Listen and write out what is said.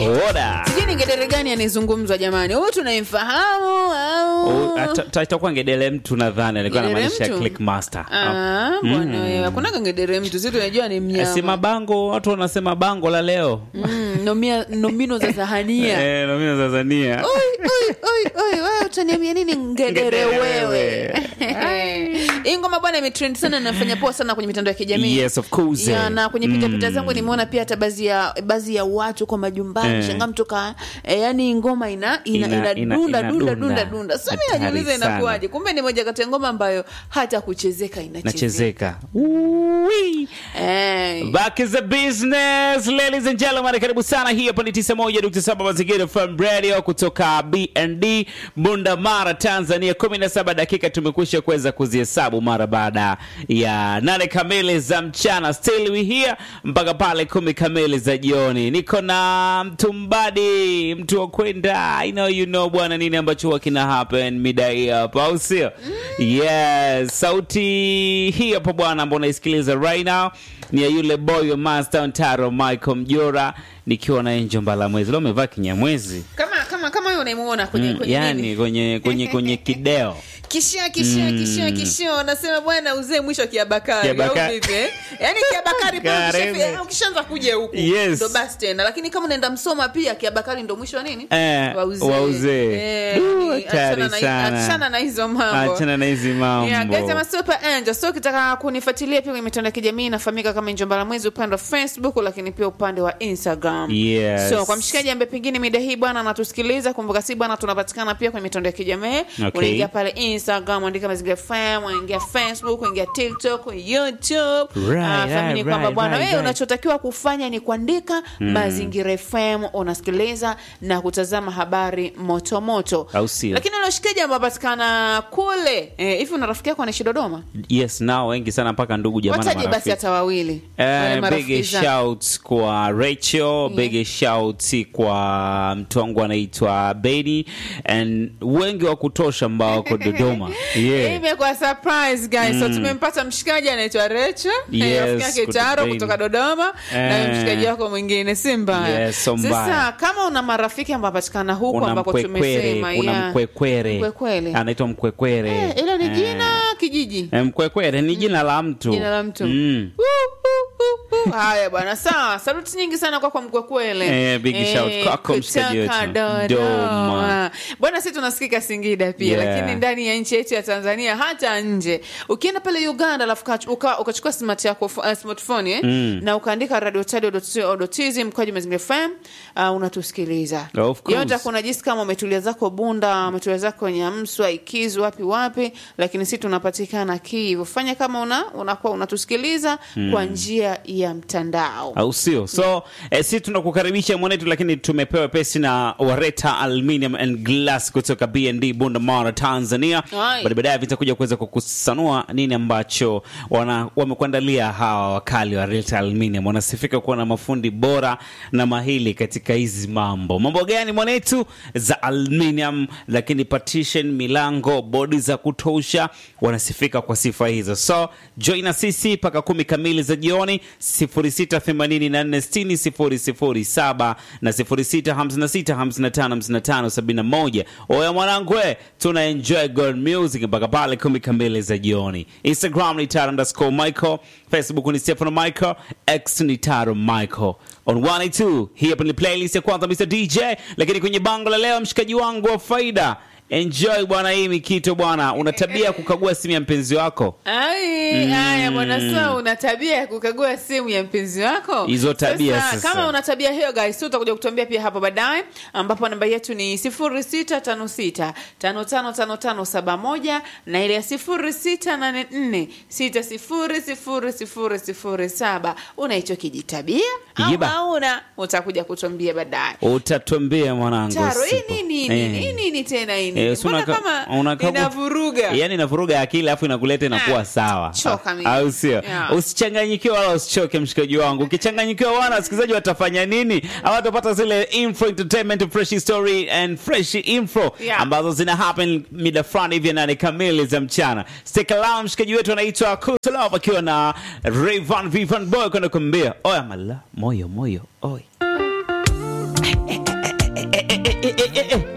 Oda. sijui ni ngedere gani anayezungumzwa jamani huyu tunayemfahamu au itakuwa ngedele mtu nadhani alikuwa Ngedere anamaanisha mtu? clickmaster Ah, bwana wewe hakunaga ngedere mtu si tunajua ni si mnyama mabango watu wanasema bango la leo Mm, nomia- nomino za sahania Eh, nomino za Tanzania Oi, oi, oi, oi, wewe utaniambia nini ngedere Ngedere wewe hii ngoma bwana imetrend sana na nafanya poa sana kwenye mitandao ya kijamii Yes, of course. ya, na kwenye pitapita Mm. zangu nimeona pia hata baadhi ya baadhi ya watu kwa majumbani Eh. shanga mtoka eh, yani ngoma ina ina, Ina- ina, ina- dunda, ina dunda, dunda. dunda dunda sasa mimi Hatari najiuliza sana. inakuwaje kumbe ni moja kati ya ngoma ambayo hata kuchezeka inachezeka nachezeka Ui. eh. Back is the business, ladies and gentlemen, karibu sana. Hii hapa ni 91.7 Mazingira FM Radio kutoka BND Bunda Mara, Tanzania. 17 dakika tumekwisha kuweza kuzihesabu mara baada ya nane kamili za mchana. Still we here mpaka pale kumi kamili za jioni. Niko na mtumbadi, mtu wa kwenda. I know you know bwana, nini ambacho huwa kina happen mida hii hapa, au sio? Yes, sauti hii hapa bwana, ambao unaisikiliza right now ni ya yule boy wa Master Ntaro Michael Mjora, nikiwa na Angel Mbalamwezi. Leo umevaa kinyamwezi kama kama kama huyo unayemuona kwenye, Mm, kwenye yani nini? kwenye kwenye kwenye kideo kishia kishia Mm. kishia kishia wanasema bwana uzee mwisho kiabakari Kiabaka- au vipi eh? yaani kiabakari pale Karibu. ukishafi- ukishaanza kuja huku Yes. ndo basi tena lakini kama unaenda msoma pia kiabakari ndo mwisho wa nini Eh, wa uzee. wa uzee. Eh, Du, yani, hatari achana na- sana. achana na hizo mambo achana na hizi Yeah, guys, mambo I'm a super angel. So ukitaka kunifuatilia pia kwenye mitandao ya kijamii nafahamika kama Njombala Mwezi upande wa Facebook lakini pia upande wa Instagram. Yes. So kwa mshikaji ambaye pengine mida hii bwana anatusikiliza, kumbuka si bwana tunapatikana pia kwenye mitandao ya kijamii. Okay. Unaingia pale Instagram, andika Mazingira FM, unaingia Facebook, unaingia TikTok, YouTube. Right, Ah, fahamini right, kwamba right, bwana right, wewe right. unachotakiwa kufanya ni kuandika Mazingira FM, unasikiliza na kutazama habari moto moto. Au sio? Lakini ule mshikaji ambaye anapatikana kule eh, hivi una rafiki yako anaishi Dodoma? yes nao wengi sana mpaka ndugu jamaa na wataje basi marafiki hata wawili Wale Uh, marafiki big zako. shout kwa Rachel, big shout kwa mtu wangu anaitwa Beni and wengi wa kutosha ambao wako Dodoma. Hii Yeah. imekuwa surprise guys so tumempata mshikaji anaitwa Recho Yes, rafiki yake kutoka Taro Beni. kutoka Dodoma na Eh. mshikaji wako mwingine si mbaya Yes, so sasa mbaya. kama una marafiki ambao patikana huku Kuna ambako mkwekwere, tumesema kuna yeah. mkwekwere. Mkwekwere. Anaitwa mkwekwere. Eh, ilo ni Eh. jina kijiji Eh, Mkwekwere ni jina la mtu. Jina la mtu. Mm. Woo, woo, woo, woo. haya bwana sawa saluti nyingi sana kwako mkwekwele Eh, big shout kwako mshikaji kutoka wetu. Dodoma. Dodoma. bwana si tunasikika singida pia Yeah. lakini ndani ya nchi yetu ya tanzania hata nje ukienda pale uganda alafu uka- uka- ukachukua smart yako uh, smartphone eh? na ukaandika radiotadio.tz mkoaji mazingira fm uh, unatusikiliza Of course. yote kuna jinsi kama umetulia zako bunda umetulia zako nyamswa ikizu wapi wapi lakini si tunapatikana kivu fanya kama una unakuwa unatusikiliza kwa njia ya mtandao au sio so eh, si tunakukaribisha mwanetu lakini tumepewa pesi na wareta aluminium and glass kutoka bnd bunda mara tanzania Ai. Baada- baadaye vitakuja kuweza kukusanua nini ambacho wana wamekuandalia hawa wakali wa Reta aluminium wanasifika kuwa na mafundi bora na mahili katika hizi mambo mambo gani mwanetu za aluminium lakini partition milango bodi za kutosha wanasifika kwa sifa hizo so join na sisi mpaka kumi kamili za jioni 0684600007 na 0656555571 oya mwanangu we tuna enjoy good music mpaka pale kumi kamili za jioni instagram ni taro underscore michael facebook ni stefano michael x ni taro michael on 182 hii hapa ni playlist ya kwanza mr dj lakini kwenye bango la leo mshikaji wangu wa faida enjoy bwana hii mikito bwana una tabia ya kukagua simu ya mpenzi wako Ai, haya bwana so una tabia ya kukagua simu ya mpenzi wako Hizo tabia sasa. kama una tabia hiyo guys so utakuja kutuambia pia hapo baadaye ambapo namba yetu ni 0656555571 na ile ya 0684600007 una hicho kijitabia au Yiba. hauna utakuja kutuambia baadaye utatuambia mwanangu taro hii sipo. nini Eh. nini hii nini tena hii Eh, nini si mbona unaka- kama unakagu- inavuruga yani inavuruga akili alafu inakuleta inakuwa Ah, sawa choka mimi. au sio Yeah. usichanganyikiwe wala usichoke mshikaji wangu ukichanganyikiwa wana wasikilizaji watafanya nini hawatapata zile info entertainment fresh story and fresh info Yeah. ambazo zina happen mida fulani hivi ya nane kamili za mchana stick around mshikaji wetu anaitwa Kutalov akiwa na Rayvan Vivan Boy kwenda kumbia oya mala moyo moyo oi eh, eh, eh, eh, eh.